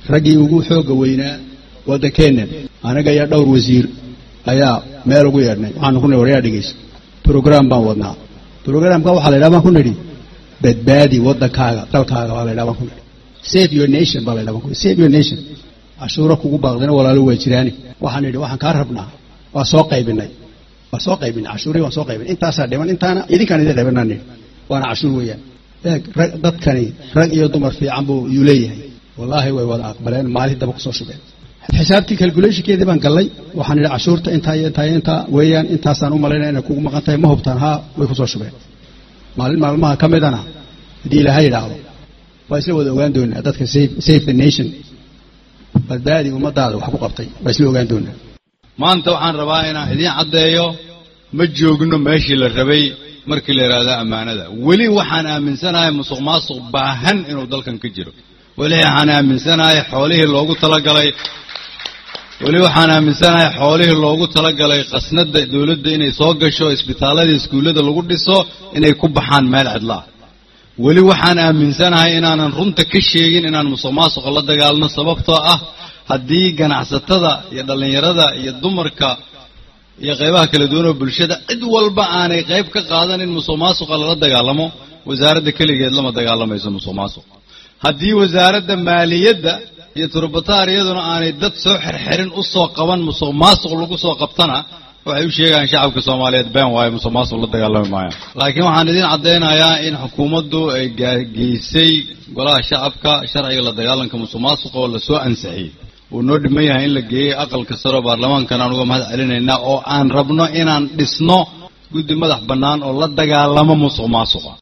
raggii ugu xoogga weynaa waddankeennan anaga iyo dhowr wasiir ayaa meel ugu yeedhnay waxaanu ku nidhi waryaa dhegeysa brograam baan wadnaa brograamka waxaa la ydhaha baan ku nidhi badbaadi waddankaaga dalkaaga baa la ydhaha baan ku nidhi save your nation baa la ydhaha baan ku nidhi save your nation cashuuro kugu baaqdina walaalo waa jiraani waxaan nidhi waxaan kaa rabnaa waa soo qaybinay waa soo qaybinay cashuurii waan soo qaybinay intaasaa dhiman intaana idinkaan idin dhibanaa nidhi waana cashuur weeyaan eeg rag dadkani rag iyo dumar fiican buu yuu leeyahay wallaahi way wada aqbaleen maalin daba kusoo shubeen xisaabtii calculationkeedii baan gallay waxaan idhi cashuurta intaa iyo intaa iyo intaa weeyaan intaasaan u malaynaya inay kugu maqan tahay ma hubtaan haa way kusoo shubeen maalin maalmaha ka midana haddii ilaahay idhaahdo waa isla wada ogaan doonaa dadka save the nation badbaadi ummadaada wax ku qabtay waa isla ogaan doonaa maanta waxaan rabaa inaan idiin caddeeyo ma joogno meeshii la rabay markii la yidhaahdo ammaanada weli waxaan aaminsanahay musuq maasuq baahan inuu dalkan ka jiro weli waxaan aaminsanahay xoolihii loogu talagalay weli waxaan aaminsanahay xoolihii loogu talagalay qasnada dawladda inay soo gasho isbitaallada iskuullada lagu dhiso inay ku baxaan meel cidla ah weli waxaan aaminsanahay inaanan runta ka sheegin inaan musuq maasuqa la dagaalno sababtoo ah haddii ganacsatada iyo dhallinyarada iyo dumarka iyo qaybaha kala duwan oo bulshada cid walba aanay qayb ka qaadan in musuq maasuqa lala dagaalamo wasaaradda keligeed lama dagaalamayso musuq maasuq haddii wasaaradda maaliyadda iyo turbataar iyaduna aanay dad soo xirxirin u soo qaban musuq maasuq lagu soo qabtana waxay u sheegayaan shacabka soomaaliyeed been waayo musuq maasuq la dagaalami maayaan laakiin waxaan idiin caddaynayaa in xukuumaddu ay geysay golaha shacabka sharciga la dagaalanka musuq maasuqa oo lasoo ansixiyey uu noo dhiman yahay in la geeyey aqalka saro baarlamaankan aan uga mahad celinaynaa oo aan rabno inaan dhisno guddi madax bannaan oo la dagaalamo musuq maasuqa